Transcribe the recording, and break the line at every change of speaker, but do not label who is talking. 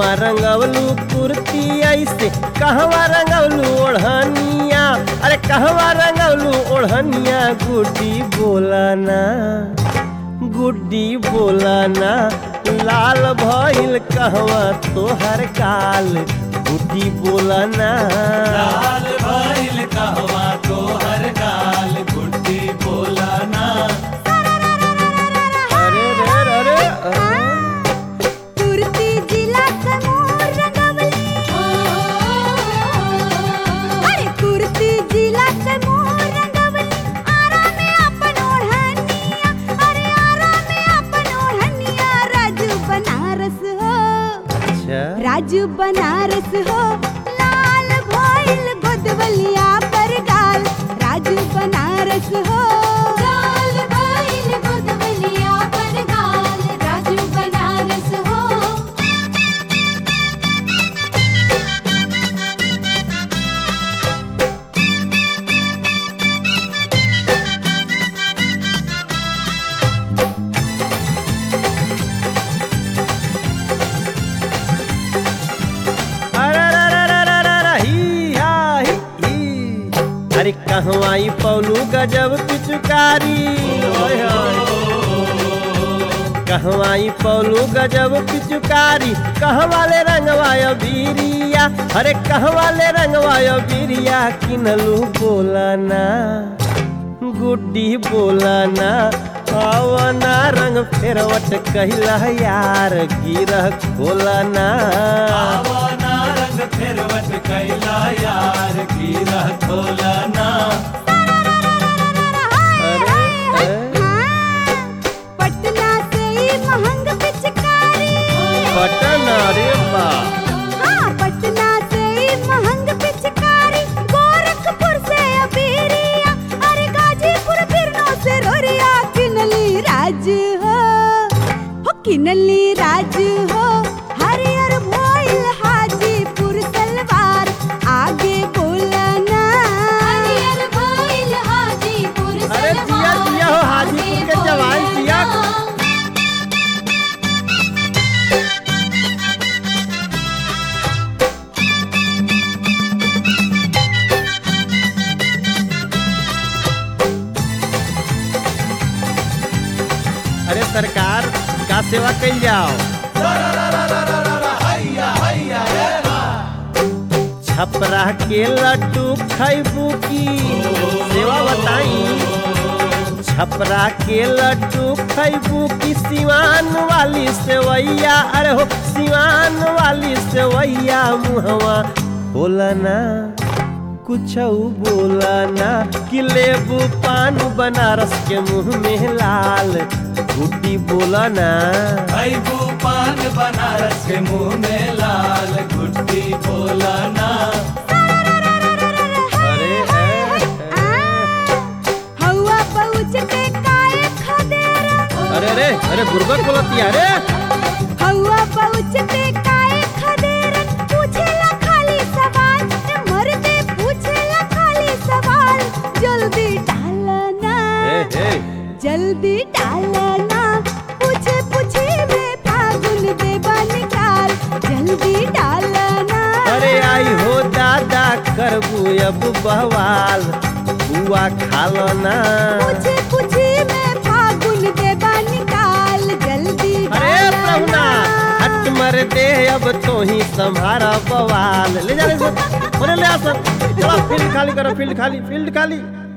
कहवा रंगवलू कुर्ती ऐसे कहवा रंगवलू ओढ़निया अरे कहवा रंगवलू ओढ़निया गुड्डी बोलाना गुड्डी बोलाना लाल भइल कहवा तोहर काल गुड्डी बोलाना
लाल भइल कहवा तोहर गाल गुड्डी बोलाना
अरे रे रे रे अरे।
कुर्ती जिला समूह रंगवली अरे कुर्ती जिला समूह रंगवली आरा में अपन ओढ़निया अरे आरा में अपन ओढ़निया राजू बनारस हो
अच्छा
राजू बनारस हो लाल भइल गोदवलिया पर गाल राजू बनारस हो लाल भइल गोदवलिया पर गाल राजू बनारस हो
अरे रे रे रे रे रे रे, ही हा, ही, ही। अरे कहवाई पौलू गजब पिचुकारी ओए होए। कहवाई पौलू गजब पिचुकारी कहवाले रंगवायो बीरिया अरे कहवाले रंगवायो बीरिया किनलू बोलाना गुड्डी बोलाना आवना रंग फेरवट कहिला यार गिरह खोलाना
आवना रंग फेरवट कैला यार गिरह खोलाना
अरे अरे
पटना से ही महंग पिचकारी
बटन अरे बा
हाँ पटना से ही महंग पिचकारी गोरखपुर से अबीरिया अरे गाजीपुर बिरनो से रोरिया किनली राज हो हो किनली राज हो हरियर भोइल हाजीपुर सलवार आगे बोलना हरियर भोइल हाजीपुर
अरे जिया जिया हो हाजीपुर के जवान जिया अरे सरकार का सेवा कल जाओ छपरा के लड्डू खैबू की सेवा बताई छपरा के लड्डू खैबू की सिवान वाली सेवैया अरे हो सिवान वाली सेवैया मुहवा बोलना कुछ बोलना कि लेबू पान बनारस के मुंह में लाल गुड्डी बोलना
भैबू पान बनारस के मुंह में लाल गुड्डी बोलाना
अरे ए, ए,
हवा पहुँचते काए खदेरा
अरे रे अरे गुर्बत बोलती है रे
हवा पहुँचते काए खदेरा पूछेला खाली सवाल ए मर्दे पूछेला खाली सवाल जल्दी डालना
ए, ए,
जल्दी डालना पूछे पूछे में फागुन देवा निकाल जल्दी डालना
अरे आई हो दादा करबू अब बवाल बुआ खालो ना
पूछे पूछे में फागुन देवा निकाल जल्दी
अरे प्रभुना हट मर दे अब तो ही संभारा बवाल ले जा ले जा। ओरे ले आ सब चलो फील्ड खाली करो फील्ड खाली फील्ड खाली